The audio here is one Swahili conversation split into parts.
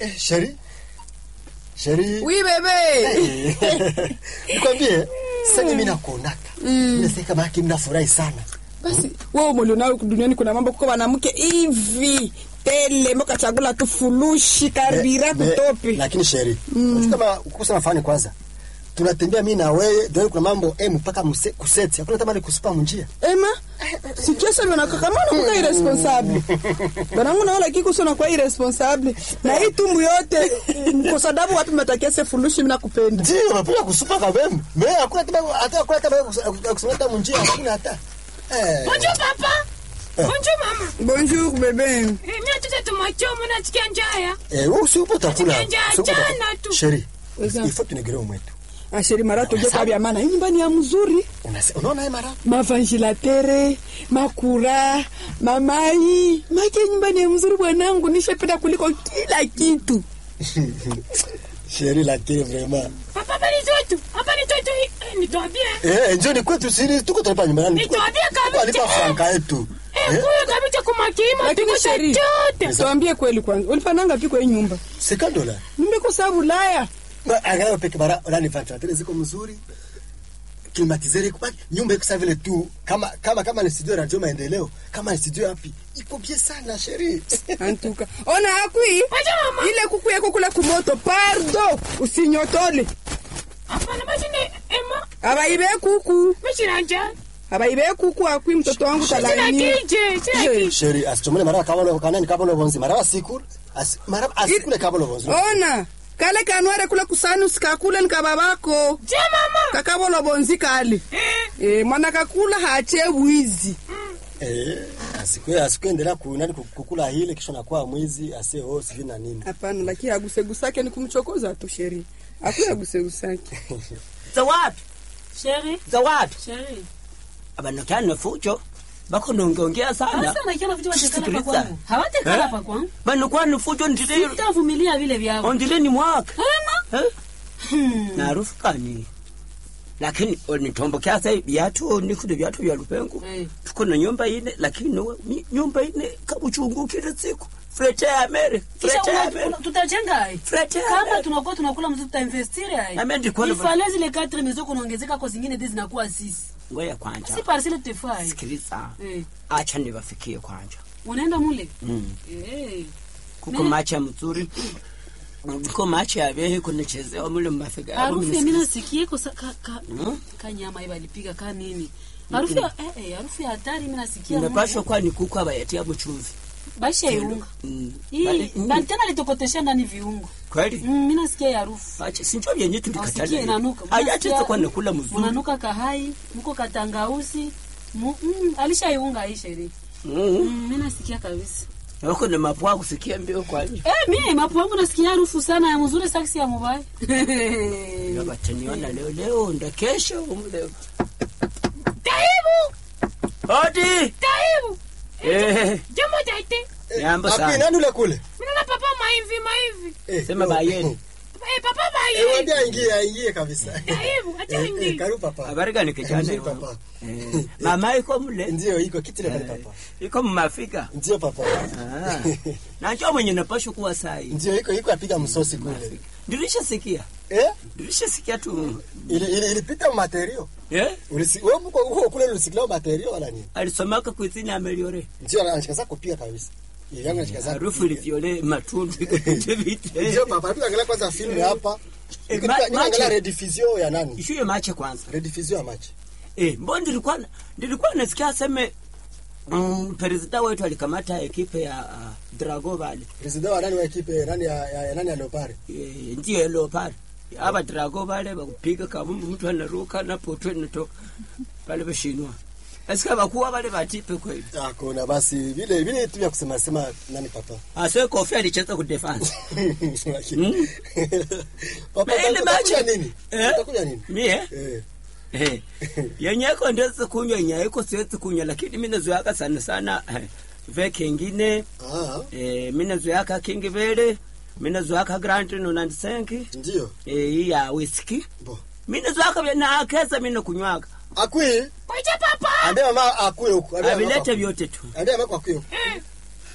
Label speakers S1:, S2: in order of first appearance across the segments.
S1: Eh, sheri. Sheri.
S2: Oui bebe.
S1: Nikwambie, sasa mimi nakuonaka. Mimi sasa kama haki mnafurahi sana.
S2: Basi wewe umelionao duniani kuna mambo kuko wanamke hivi tele mboka chakula tu fulushi karibira
S1: Me-
S2: kutopi.
S1: Lakini sheri. Unajua kama kukosa nafani kwanza. Tunatembea mimi na wewe, ndio kuna mambo eh mpaka muse- kuseti. Hakuna tamani kusupa munjia.
S2: Ema, sikia sana na kama unakuwa irresponsible. Banangu naona kiko sana kwa irresponsible. Na hii tumbu yote kwa sababu watu mnatakia se fulushi mimi nakupenda.
S1: Ndio, unapenda kusupa kabembe. Mimi hakuna tamani hata hakuna tamani kusema hata munjia, hakuna hata. Eh.
S3: Bonjour papa. Bonjour mama.
S2: Bonjour bebe.
S3: Eh, mimi nataka tumachomo nasikia njaa.
S1: Eh, wewe usipo utakula.
S3: Nasikia njaa
S1: usipo utakula.
S3: jana tu.
S1: Sheri.
S2: Weza.
S1: Ifo tunigere mwetu.
S2: Asheri marato je kwa maana hii nyumbani ya mzuri.
S1: Unase- Unaona hii mara?
S2: mavangilatere makura mamai make nyumbani ya mzuri bwanangu nishapenda kuliko kila kitu
S1: Sheri lakini vraiment.
S3: Papa bali zote. Hapa ni toto. Eh, nitwambie.
S1: Eh, njoni kwetu siri tuko tunalipa nyumbani.
S3: Nitwambie kabisa.
S1: Alipa franka yetu.
S3: Eh,
S1: Eh,
S3: kuyo kabisa kumakima
S2: lakini
S3: tuko
S2: sheri
S3: chochote.
S2: tuambie kweli kwanza ulipananga piko hii nyumba
S1: c'est dola.
S2: nimekosa bulaya
S1: Na angalau peke bara ndani ventilateur ziko mzuri. Climatiseur iko pale. Nyumba iko sawa vile tu kama kama kama ni studio radio maendeleo. Kama ni studio wapi? Iko bien sana sheri.
S2: antuka ona akui
S3: Acha mama.
S2: ile kuku yako kula kumoto pardo usinyotole
S3: Hapana basi ni Emma.
S2: abaibe kuku
S3: Mimi sina njaa.
S2: abaibe kuku akui mtoto wangu
S3: Sina
S2: talaini
S3: kije. Sina kije.
S1: Sheri asichomele mara kama lo kanani kama lo bonzi. Mara sikuru. As mara asikule kama lo bonzi.
S2: ona kale kanware kula kusani usikakule nikababako
S3: Je mama.
S2: kakabolo bonzi kale e, mwana kakula hache wizi
S1: Eh, asikwe asikuendelea kunani kukula hile kisha nakuwa mwizi ase oh sivyo na nini.
S2: hapana lakini agusegusake ni kumchokoza tu sheri akuya agusegusake
S4: za wapi
S3: Sheri.
S4: za wapi
S3: Sheri.
S4: abanokana fujo bakonongeongea sana
S5: Sasa nakiona vitu watekana
S4: Sikiliza.
S5: pa kwangu. Hawatekana
S4: Eh?
S5: pa kwangu.
S4: banokwana fujo ndile
S5: Sitavumilia vile vyao.
S4: ondile ni mwaka
S5: Hema.
S4: Eh? na harufu kani lakini nitombokea sasa viatu nikude viatu vya lupengo
S5: Eh.
S4: tuko na nyumba ine lakini no, ni- nyumba ine kabuchungu kila siku frete ya mere
S5: Kisha
S4: frete ya
S5: una-
S4: mere
S5: una- tutajenga hai.
S4: frete ya
S5: Kama
S4: mere
S5: tunakuwa tunakula mzuri tutainvestiri hai.
S4: Ame ndikuwa na-
S5: Ifale zile 4 mizo kunaongezeka kwa zingine hizi zinakuwa sisi.
S4: ngoja kwanja
S5: Si parcelle tutafai.
S4: sikiliza
S5: Eh.
S4: acha niwafikie kwanja
S5: Unaenda mule?
S4: mm.
S5: Eh.
S4: kuko
S5: Ne-
S4: macha mzuri kuko macha yabehe kunichezewa mule mumafika yabo
S5: Harufu ya
S4: minisikiliza.
S5: mimi nasikie kwa sa- ka ka
S4: Mm.
S5: ka nyama hiyo alipiga ka nini? Harufu ya eh eh harufu ya hatari mimi nasikia.
S4: inapashwa kuwa ni kuku abayatia buchuzi
S5: Baisha iunga.
S4: Mm.
S5: Hii
S4: Bali- mm.
S5: na tena litokotesha ndani viungo.
S4: kweli
S5: Mm, mimi nasikia hii harufu.
S4: acha sinjo vyenye
S5: Ausikie
S4: tulikatala
S5: inanuka.
S4: ayacheza kwa nakula mzuri
S5: Unanuka kahai, mko katangausi. Mu, mm, alishaiunga hii sherehe.
S4: Mm.
S5: Mm, mimi nasikia kabisa.
S4: wako na mapua kusikia mbio kwanje
S5: Eh, mimi mapo yangu nasikia harufu sana ya mzuri saksi ya mubaya.
S4: nabataniona leo leo nda kesho umleo
S3: Taibu.
S4: hodi
S3: Taibu.
S4: eh
S3: Jambo taite.
S4: Jambo
S1: Api
S4: sana.
S1: nani ule kule?
S3: Mimi na papa maivi maivi.
S1: Eh,
S4: Sema
S1: oh,
S4: bayeni.
S3: Eh, papa
S1: Eh,
S3: baye.
S1: waambie aingie aingie kabisa.
S3: Taibu. Acha
S1: Eh, eh,
S3: ingi.
S1: karibu papa.
S4: habari gani kijana
S1: Nzuri papa.
S4: Eh, mama iko mle
S1: Ndio iko kiti pale
S4: Eh,
S1: papa.
S4: iko mumafika
S1: Ndio papa.
S4: Ah. najua mwenye napashwa kuwa sai
S1: Ndio iko iko apiga msosi kule.
S4: nilishasikia
S1: Eh?
S4: nilishasikia tu
S1: Ile ile ilipita materio.
S4: eh
S1: Ulisi wewe mko huko kule ulisikilao materio wala nini?
S4: alisomaka kuizini ameliore
S1: Ndio anashikaza kupiga kabisa. Ile yangu anashikaza.
S4: harufu ilivyole matundu ikapite vite
S1: Ndio papa, hebu angalia kwanza filmu hapa.
S4: Eh,
S1: Niko
S4: ma-
S1: niko angalia
S4: mache.
S1: rediffusion ya nani?
S4: ishuye mache kwanza
S1: Rediffusion ya machi.
S4: eh mbo nilikuwa nilikuwa nasikia aseme mm, presida wetu alikamata ekipe ya uh, drago vale
S1: President wa nani wa ekipe nani ya, ya, ya nani ya Leopard?
S4: eh, ndiyo leopard aba drago vale bakupiga kabumbu mtu anaruka na poto inatoka pale bashinwa asika bakuwa vale batipe kweli
S1: Hakuna basi vile vile tu ya kusema sema nani papa.
S4: ase kofi alicheza ku defense
S1: Mm. Papa
S4: Na ile
S1: utakuja
S4: machi-
S1: nini?
S4: Eh?
S1: Utakuja nini?
S4: mie
S1: Eh.
S4: Eh, yenyeko ndezi kunywa yenyaiko siwezi kunywa lakini mi nazoyaka sana sana eh, ve kengine
S1: Ah,
S4: eh, mi nazoyaka kingi vele mi nazoyaka grand nonandisenki
S1: ndio.
S4: eh, hii ya whisky
S1: Bo.
S4: mi nazoyaka vya naakesa mi nakunywaka
S1: Akui,
S3: Kwaje papa.
S1: ambia mama akue huko. Ambia mama
S4: avilete
S1: akue.
S4: vyote tu
S1: Ambia mama akue huko.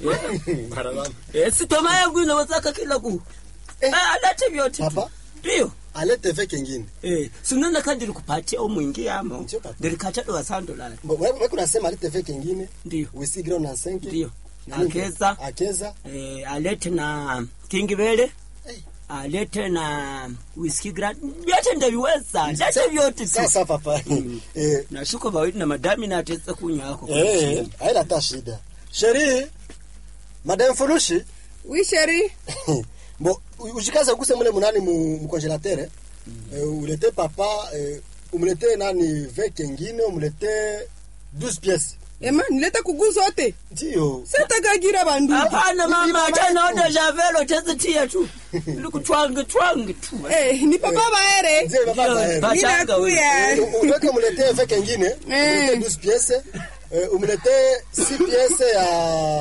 S1: Mara mama.
S4: Eh, sitoma yangu inawezaka kila ku
S1: Eh.
S4: Eh, alete vyote
S1: Papa?
S4: ndio
S1: alete ve kengine
S4: Eh, sinona kandi likupatia umwingiamo
S1: Ndio, papa.
S4: ndilikachado wasando lala
S1: Bo- wewe wewe kunasema alete ve kengine
S4: ndio
S1: whisky ground na 5
S4: ndio akeza
S1: akeza
S4: eh, alete na kingivele
S1: Eh.
S4: alete na whisky grand vyote ndaviweza lete vyote tu
S1: sasa papa eh
S4: nashuko vawili na madami natesa kunywako
S1: eh haina hata shida sheri madam furushi
S2: Oui, chérie.
S1: bo u- ujikaze uguse mule munani mu, mu congelateur eh? eh, ulete papa eh, umlete nani ve kengine umlete 12 pièces
S2: Ema, nileta kugu zote.
S1: ndio
S2: Sitakagira bandu.
S4: hapana mama atanaoda javelo tezitia tu likutwange twange tu
S2: Eh, ni papa baere.
S1: ndio papa
S4: Ndio,
S1: bae
S4: ba- Bachanga we.
S2: Ninakuya.
S1: uweke umlete ve kengine umlete
S2: Eh.
S1: 12 pièces eh, umlete 6 pièces ya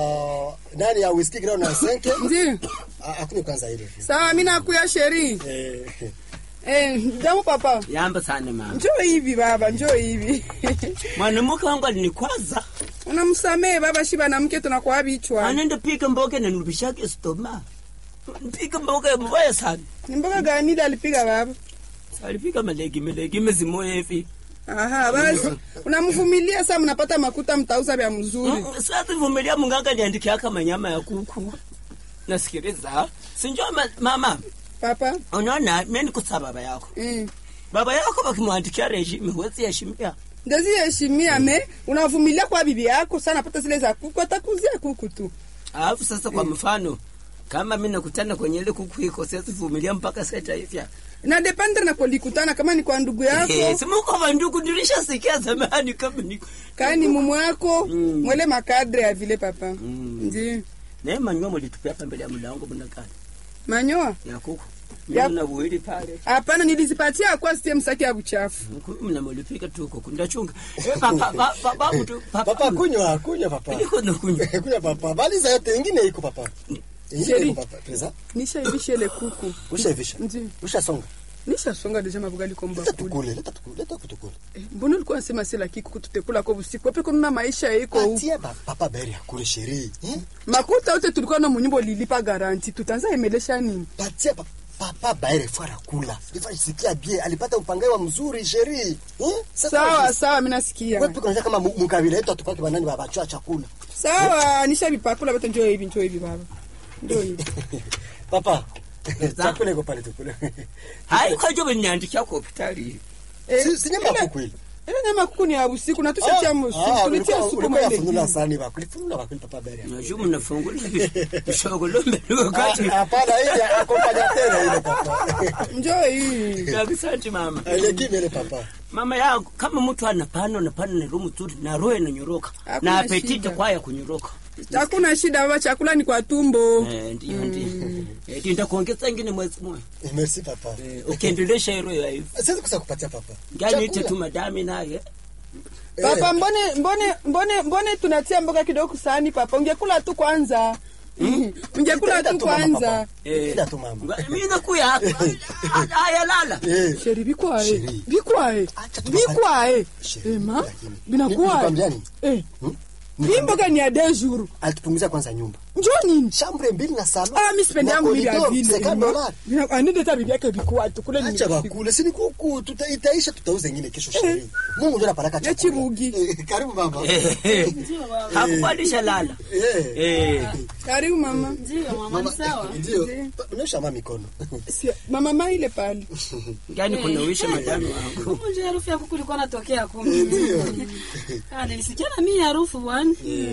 S1: nani ya whisky ground na 5
S2: Ndio.
S1: akunywe kwanza ile
S2: Sawa, mimi nakuya chérie.
S1: eh
S2: Eh, jamu papa.
S4: yamba sana mama
S2: Njoo hivi baba, njoo hivi.
S4: mwanamke wangu alinikwaza
S2: Unamsamehe baba shiba na mke tunakuwa bichwa.
S4: anende pika mboga nanulubishake stoma pika mboga mbaya sana
S2: Ni mboga gani ile alipiga baba?
S4: alipika malegime legime zimoya hivi
S2: Aha, basi. Unamvumilia sasa mnapata makuta mtauza vya mzuri.
S4: Mm, sasa vumilia munganga niandikiaka manyama ya kuku nasikiliza sinjua ma, mama
S2: Papa.
S4: unaona mimi kusa baba yako
S2: Mm.
S4: baba yako bakimwandikia regime huwezi heshimia
S2: Ndezi heshimia me unavumilia kwa bibi yako sana pata zile za kuku atakuzia kuku tu.
S4: alafu sasa kwa mfano kama mi nakutana kwenye ile kuku iko siwezi vumilia mpaka seta hivya
S2: Na dependre na kulikutana kama ni kwa ndugu yako,
S4: simuko vanduku nilishasikia zamani kama niko
S2: kama ni mumu wako,
S4: Mm.
S2: mwele makadre ya vile papa.
S4: Mm.
S2: Ndio.
S4: naye manywa mulitupia hapa mbele ya mlango mnakani
S2: Manyoa?
S4: ya kuku
S2: Ya-
S4: mimi na buhili pale
S2: Hapana, nilizipatia kwa sitie msaki ya buchafu.
S4: mnamulipika tu kuku ndachunga Eh, papa pa- pa- babu tu
S1: papa
S4: papa
S1: kunywa kunywa papa
S4: niko nakunywa
S1: kunywa papa maliza yote ingine iko papa ingine
S2: Sheri.
S1: iko papa pesa
S2: Nisha ivisha ile kuku.
S1: ushaivisha
S2: Ndio.
S1: ushasonga
S2: Nisha songa deja mabugali kwa
S1: leta
S2: mbakuli.
S1: tukule leta tukule leta kutukule
S2: Eh, Mbona ulikuwa unasema sila kikuku tutekula kwa usiku? Wapi kuna maisha iko huko?
S1: patia ba- papa beri akule sheri eh?
S2: Makuta yote tulikuwa na munyumba ulilipa garanti. Tutaanza emelesha nini?
S1: patia pa, papa baere fara kula ifa sikia bie alipata upangaji mzuri sheri eh? Sasa
S2: Sawa sawa, mimi nasikia.
S1: wewe tuko kama mu- mukabila yetu atupake banani babachwa chakula
S2: Sawa, nisha vipakula bote njoo hivi, njoo hivi baba. Njoo hivi.
S1: papa chakula iko pale tukule
S4: hai kwajo beniandikia kwa hospitali
S2: Eh,
S1: si si nyama
S2: ile-
S1: kukweli
S2: Ile nyama kuku ni ya usiku na tushatia msupu. Tulitia supu
S1: ulikuwa
S2: mwele.
S1: yafunula sani ba kulifunula ba papa beri
S4: najua mnafungula vishogolombe wakati
S1: hapana ile akompanya tena ile papa
S2: Njoo hivi.
S4: Asante mama
S1: ile kimi ile papa
S4: mama yangu kama mtu anapana napana na roho mzuri na roho inanyoroka
S2: Hakuna
S4: na apetite
S2: shida.
S4: kwaya kunyoroka
S2: Hakuna shida baba, chakula ni kwa tumbo.
S4: Eh, ndio ndio Eh, ndio nitakuongeza ingine mwezi mmoja
S1: Eh, merci papa
S4: Eh, ukiendelesha hilo ya hivi
S1: siwezi kusa kupatia papa
S4: ngani ite
S1: Chakula.
S4: tu madami naye
S1: Eh,
S2: Papa, mbone mbone mbone mbone tunatia mboga kidogo kusani papa. Ungekula tu kwanza. Ungekula
S1: Itaenda
S2: tu
S1: tu mama,
S2: kwanza.
S1: papa.
S4: Eh,
S1: Ila tu mama.
S4: nga- mimi nakuya hapa haya lala
S1: Eh,
S2: Sheri bikwae.
S1: Sheri.
S2: Bikwae.
S1: Acha tu
S2: Bikwae.
S1: Sheri,
S2: Ema,
S1: lakini.
S2: binakuwa.
S1: Nikwambia nini?
S2: Eh.
S1: Hmm?
S2: Hii mboga ni ya deux jours.
S1: alitupunguzia kwanza nyumba
S2: Njoo nini?
S1: chambre mbili na salon
S2: Ah, mimi sipendi
S1: Na
S2: yangu vile
S1: corridor,
S2: vile.
S1: 50 dollars.
S2: Ema, Anende ta bibi yake bikwa tu kule ni.
S1: acha bakule sini kuku tuta, itaisha tutauza ingine kesho sheri mungu ndio anapeleka
S2: Ya
S1: chakula
S2: chibugi.
S1: Eh, karibu mama
S4: Eh, eh. hakupandisha lala
S1: eh
S4: Eh,
S2: Karibu mama.
S5: Ndio mama, ni sawa.
S1: ndio
S2: Ndio.
S1: unaosha mama mikono
S2: Si- Mama mai ile pale.
S4: ngani kunawisha madami wangu
S5: Huko nje harufu ya kuku ilikuwa natokea kumbe. Ah, nilisikia na mimi harufu bwana.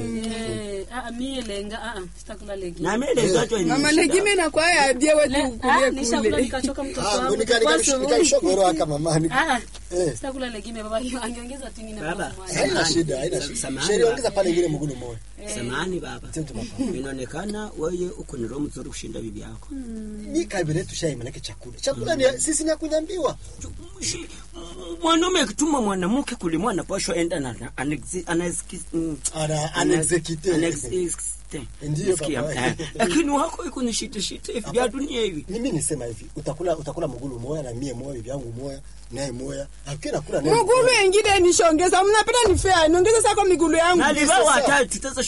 S5: Eh, ah mimi lenga, ah ah, sitakula lengi.
S4: na mimi ile zote
S2: Mama
S4: ni
S2: legime na kwa ya die
S5: Le-
S2: wetu
S5: ah,
S2: kulie
S5: nishakula
S2: kule.
S5: nikachoka mtoto
S1: ah
S5: wangu.
S1: nika
S5: Kwa
S1: nika
S5: sababu-
S1: nika shogoro aka mama ni
S5: Ah, ah,
S1: eh
S5: sitakula legime baba, angeongeza tu ingine
S4: Baba.
S5: kwa
S1: haina
S4: Samahani.
S1: shida haina shida
S4: Samahani,
S1: sheri
S4: baba.
S1: ongeza pale ingine mgunu moja
S4: samani baba
S1: Asante baba.
S4: inaonekana wewe uko ni roho mzuri kushinda bibi yako
S1: ni kabila yetu shai manake chakula chakula ni sisi ni ya kunyambiwa
S4: Shi- mwanaume akituma mwanamke kulimwa anapashwa enda na na- anexi- anaexi- mm,
S1: Ana-
S4: ana-
S1: anexecute.
S4: anexecute.
S1: Ndiyo,
S4: Nasikia,
S1: papa.
S4: eh, lakini wako iko ni shite shite hivi vya dunia hivi
S1: mimi nisema hivi utakula utakula mgulu moya na mie moya bibi yangu moya naye moya akiwa nakula naye
S2: Mugulu ingine nishongeza. Mnapenda ni fair. Niongeze sasa kwa migulu yangu.
S4: na livaa
S1: sasa.
S4: watatu sasa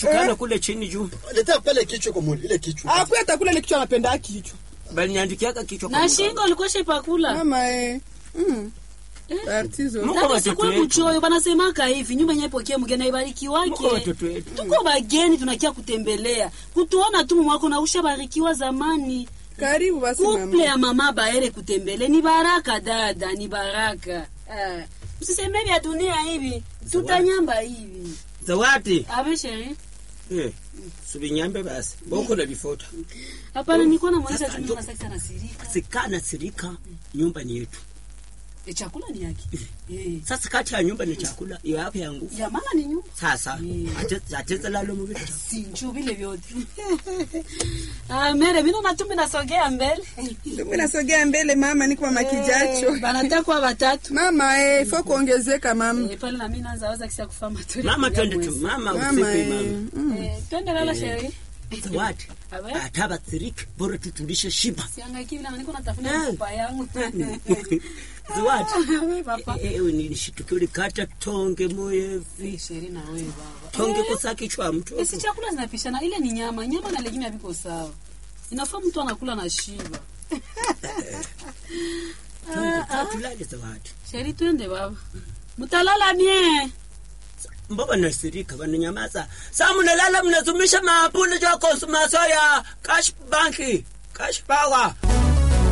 S4: sikana kule chini juu
S1: leta pale kichwa kwa mwili ile kichwa
S2: akuya takula ile kichwa anapenda kichwa
S4: baliniandikiaka kichwa kwa
S5: na
S4: mgongo.
S5: shingo ulikuwa pakula
S2: mama eh. mm. Artizo.
S4: Mungu
S5: Dada,
S4: watoto
S5: sikuwe
S4: wetu.
S5: mchoyo banasemaka hivi nyumba yenye pokee mgeni aibariki
S4: Mungu
S5: wake
S4: watoto wetu
S5: tuko bageni tunakia kutembelea kutuona tu mwako na ushabarikiwa zamani
S2: karibu basi
S5: kuple
S2: mama
S5: ya mama baere kutembele ni baraka dada ni baraka Ah, msiseme vya dunia hivi tutanyamba hivi
S4: zawadi
S5: abe sheri
S4: eh subinyambe basi boko na bifota
S5: hapana nilikuwa namwonyesha
S4: Sasa
S5: tu
S4: ndo-
S5: mama sasa anasirika
S4: sikana sirika nyumba ni yetu
S5: e, chakula ni yake eh
S4: sasa kati ya nyumba ni chakula iyo hapo ya nguvu
S5: ya mama ni nyumba
S4: sasa
S5: Mm.
S4: ate- ateze lalo mubita
S5: sinju vile vyote ah mere mimi na tumbi nasogea mbele
S2: Ndio nasogea mbele mama niko mama kijacho
S5: Eh, banatakwa watatu
S2: mama eh, fo kuongezeka mama
S5: Eh, pale na mimi naanza waza kisa kufa maturi
S4: mama twende tu mama
S2: mama
S4: usiku
S2: eh.
S4: mama
S2: mm.
S5: eh twende lala sheri
S4: zawadi
S5: Abe?
S4: ataba sirika bora tutulishe shiba
S5: siangaiki vile niko natafuta
S4: Eh.
S5: mfupa yangu
S4: zawadi
S5: Abe, papa
S4: ewe nilishitukia ulikata tonge moyevi
S5: sheri na wewe baba
S4: tonge kosa kichwa mtu
S5: Esi chakula zinapishana, ile ni nyama, nyama na legimi haviko sawa. Inafaa mtu anakula na shiba.
S4: tulale zawadi
S5: Sheri, twende baba, mtalala mie.
S4: mbaba nasirika vananyamaza sa munalala mnazumisha mapule ja konsumaso ya cash banki cash power